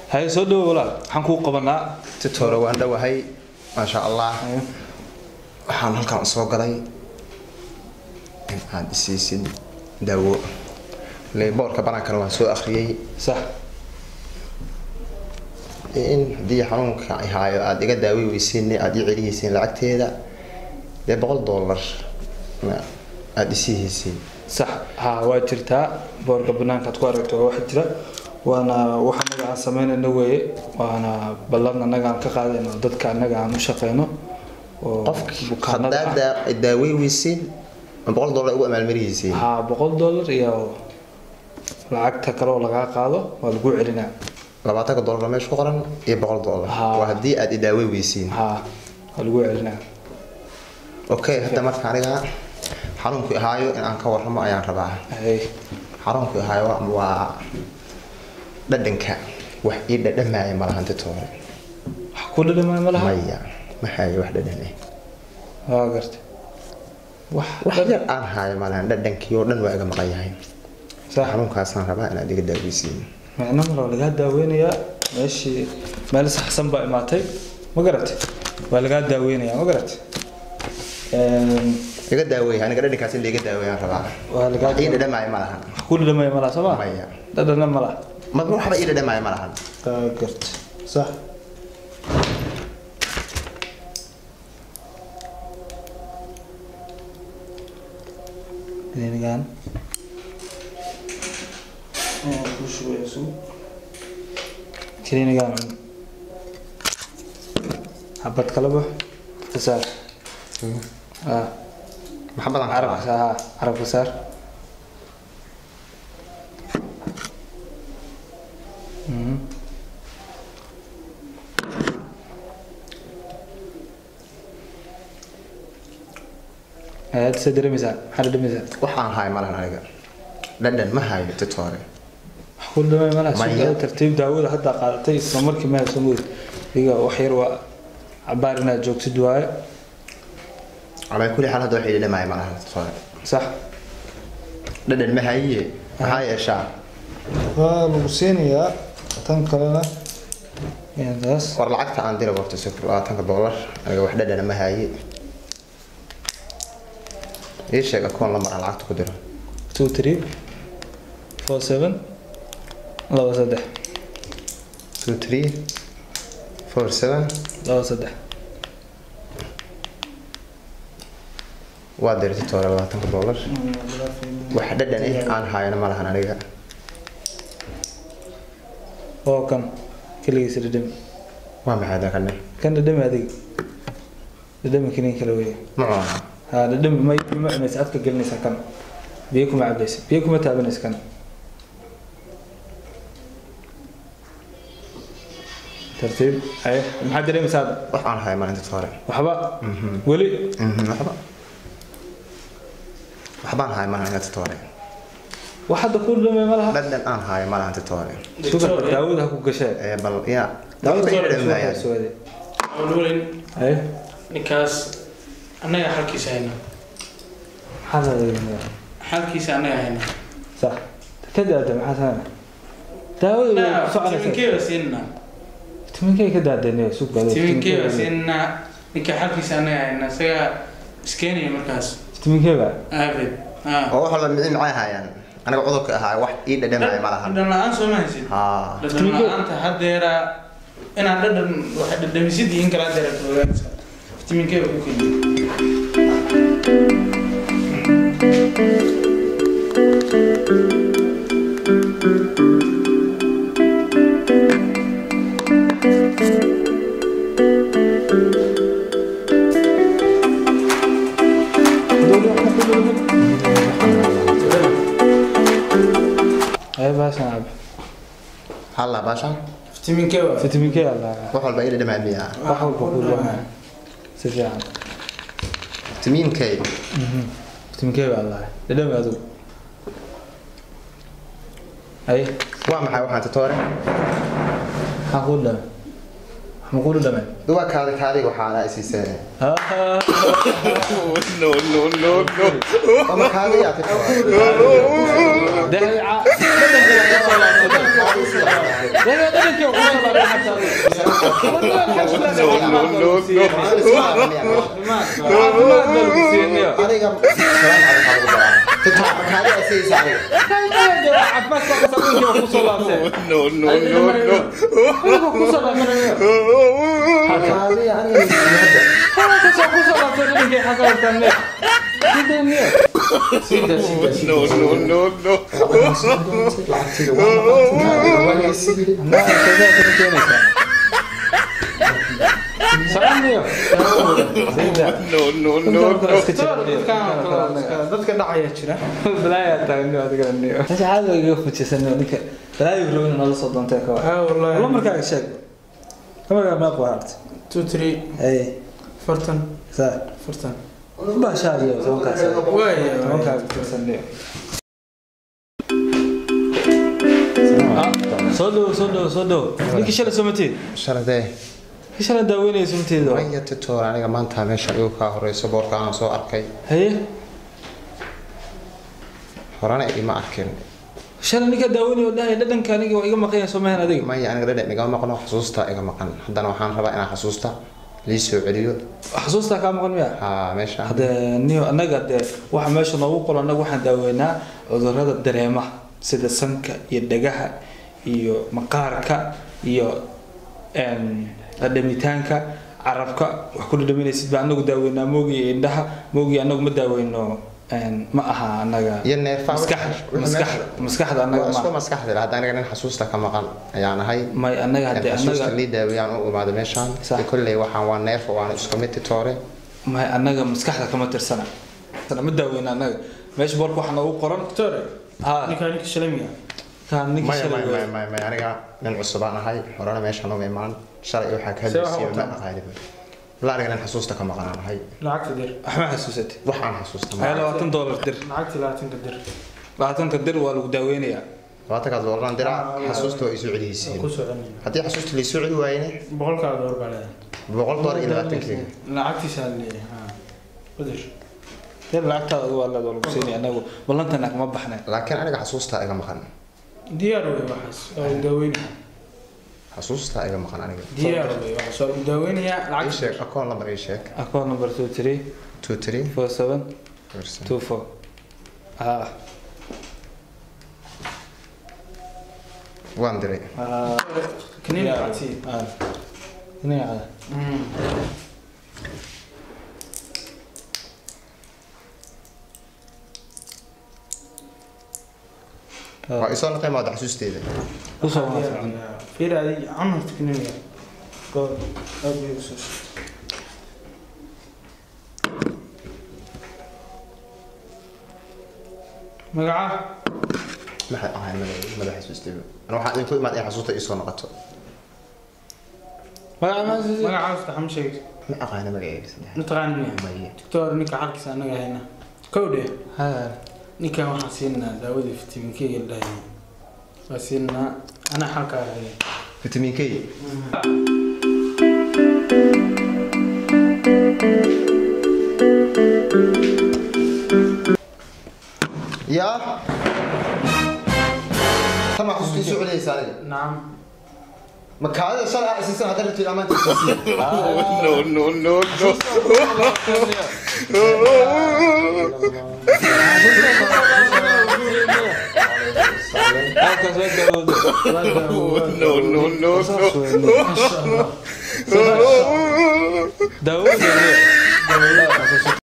haye soo dhawo walaal waxaan kuu qabanaa titoore waan dhowahay maasha allah waxaan halkaan usoo galay in aad isiisid daawo boorka banaankana waan soo akhriyey sax in haddii xanuunka ay haayo aada iga daawi weysiin aada ii celihaysiin lacagteeda dee boqol dollar aada isiihaysiin sax ha waa jirtaa boorka banaankaad ku aragto waa wax jira waana wax anaga aan sameynayno weeye waana ballan anaga aan ka qaadayno dadka anaga aan u shaqeyno oo qofki bukaanada ah. haddaad daawey weysiin ma boqol dollar ugu amaalmarihaysiin ha boqol dollar iyo lacagta kale oo lagaa qaado waa lagu celinaa labaatanka dollar meesha ku qoran iyo boqol dollar Haa. waa haddii aada idaawey weysiin ha waa lagu celinaa okay hadda marka aniga xanuunku ahaayo in aan ka warramo ayaan rabaa Hey, xanuunku ahaayo waa dhadhanka wax ii dhadhamaaya malahan titoore wax ku dhadhamay ma laha maya ma hayo wax dhadhan eh waa garta wax wax yar aan haayo malahan dhadhankii oo dhan waa iga maqan yahay sax xanuunkaasaan rabaa inaad iga daaweysiin micno male waa lagaa daaweynayaa meeshii meel saxsan baa imaatay ma garatay waa lagaa daaweynayaa ma garatay Een, iga daaweey aniga dhadhankaas in laiga daaweeyaan rabaa waa lagaa wax ii dhadhamaaya malahan wax ku dhadhamaya ma laha soo ma maya dhadhana ma laha ma waxba ii dhadhamaaya malahan waa garta sax Klinigan. Ayaa ku shubaya suug. Klinigan. Habad kala bax. Kasaar. Ah, maxabadan carabka saar. Ha, carabka saar. Mhm. Ayaad se dareemaysaa? Maxaad dareemaysaa? waxaan haayo malahan aniga dhadhan ma hayo titoore wax ku dhamay malaha Maya. suuqyada tartiib daawada hadda qaadatay isla markii meel soo moodi iga wax yar waa cabaar inaad joogtid waaye calaa kulli xaal hadda wax ii dhadhamaaya malahan titoore sax dhadhan ma hayiye maxaa yeeshaa waa lagu siinayaa tan kalena taas war lacagta aan dira warta sifir labaatanka dollar aniga wax dhadhana ma haye ii sheeg akoon lamar aan lacagta ku diro two three four seven laba saddex two three four seven laba saddex waa dira titoore labaatanka dollar wax dhadhan eh aan haayana ma lahan aniga oo kan keligiisa dhadhami waa maxay hadan kane kan dhadhami adiga dhadhami kinin kale weeye ma cunaa ha dhadhami ma ma cunaysa afka gelinaysa kan biyo kuma cabaysa biyo kuma taabanaysa kan tartiib aye maxaad dareemaysaa hadda? wax aan haayo malahan titoore waxba weli Mhm, waxba waxbaan haayo malahan aniga titoore wax hadda ku dhamay ma laha dhadhan aan haayo malahan titoore sugar daawada ha ku gashee ee bal ya daawada ii dhadhan maayaan suwaade nuulin aye ninkaas annaga xalkiisa hayna maxaad adeegnayaa xalkiisa annaga hayna sax ka daada maxaa sameynaa daawada way ku soconaysaa timinkeeba siinna timinkay ka daadeenaya suuqaada timinkeeba siinna ninka xalkiisa annaga hayna isaga iskeenaya markaas timinkeyba aabed ah oo wax walba micin macay haayaan aniga cudurka ahaa wax ii dhadhamaya ma lahan dhadhan la-aan soo ma haysid haa dhadhan la-aanta haddeera inaad dhadhan wax dhadhamisid iyo in kala haddeera ka ogaanaysa timinkeeba ku keliya aye baashan cab halla baashan timinkeeba fitamiinkey allah wax walba ii dhadhamaya miyaa wax walba ku dhamaa si fiican timiinkay fitamiinkey baa allah dhadhami adigu aye waa maxay waxaan titoore maxaa ku dhamay ma ku dhamay duwa kaadi kaadiga waxaana isiiseen no, no, no, no. ama kaadiyaa titoore dhadhankii aniga kaadi asiisa aniga kaadi aniga hadda lacagtiga waa dadka dhacaya jira ah wallahi two three fartan fartan waaya soo dhow soo dhow soo dhow ninkii shalay soo mateed sharadee ninkii shalay daaweynaya soo mateedo aya titoor aniga maanta meesha igu kaa horeyso boorka aan soo arkay haye horena ima arkin shalay ninkaa daaweynaya oo dhahaya dhadhanka aniga waa iga maqanya soo mahan adiga maya aniga dhadhan igama maqno xasuusta iga maqan haddana waxaan rabaa inaan xasuusta lii soo celiyo xasuustaa kaa maqan miya ha meesha hade niyo annaga dee waxa meesha noogu qoran annaga waxaan daaweynaa cudurrada dareemaha sida sanka iyo dhagaha iyo maqaarka iyo dhadhamitaanka carabka wax ku dhadhaminaysid baa anagu daaweynaa moogi iyo indhaha moogi anagu ma daaweyno ma aha anaga iyo neerfaha maskaxda maskaxda maskaxda anaga waa isku ma maskaxda hadda aniga nin xasuusta ka maqan ayaan ahay may anaga hadee xasuusta anaga lii daawiyaan u imaado meeshaan Sax. de kolley waxaan waa neerf waana isku mid titoore may anaga maskaxda kama tirsana ma daaweyna anaga meesha boorka waxaa noogu qoran tore ha ninkaa ninka shalamiga kaan ninka maya shalay maya weeye. maya maya maya aniga nin cusubaan ahay horena meeshaan uma imaan shalay waxaa ka See waxa hadlaysiiba ma wataa? aqaaniba la aniga nin xasuusta ka maqanaan ahay lacagta dir waxma xasuusatay waxaan xasuusta haya ma labaatan doolar dir lacagta labaatanka dir labaatanka dir waa lagu daaweynayaa labaatankaas doolaraan dira Ah, xasuusta waa isoo waa celihaysiin ku soconaya haddii xasuusta laisoo celi waayene boqolkaa door baa leedahay boqol doolar iyo labaatankeega lacagtiisa leeyahay ha udir dir lacagtaada waa leed waa lagu siinaya anagu ballantana kama baxneen laakiin aniga xasuusta iga maqan diyaar wey waxaas waa lagu daaweynaya xasuusta iga maqan aniga diyaar wey waxaas waa lagu daaweynayaa ii lacagta sheeg akoon lambar ii sheeg account number two three two three four seven person two four ah waan diray ah kaniin lacagtii ah ini ada waa isoo naqay maada xasuusteeda usoo waafaqan fiir adi camarta kaniiniga goor aad bay usoo magaca maxay ahay madax madax xasuusteeda ana waxaa idinku imaad in xasuusta isoo noqoto magaca ma xasuusin? magacaas taxam sheeg ma aqaana magaceega saddex mataqaan miya maya doctor ninka xalkiisa anaga hayna kowdhe Ha. ninkan waxaan siinaa daawadii vitamin k la dhahay waa siinaa anaa xalkaa haya vitamin k yaa tama xasuusta isoo celinaysa aniga nacam ma kaadida shalay aa isiisan hadda rabtid amaanta isiisiin Halkaas waa daawado. Saas weeye. masha allah Daawada.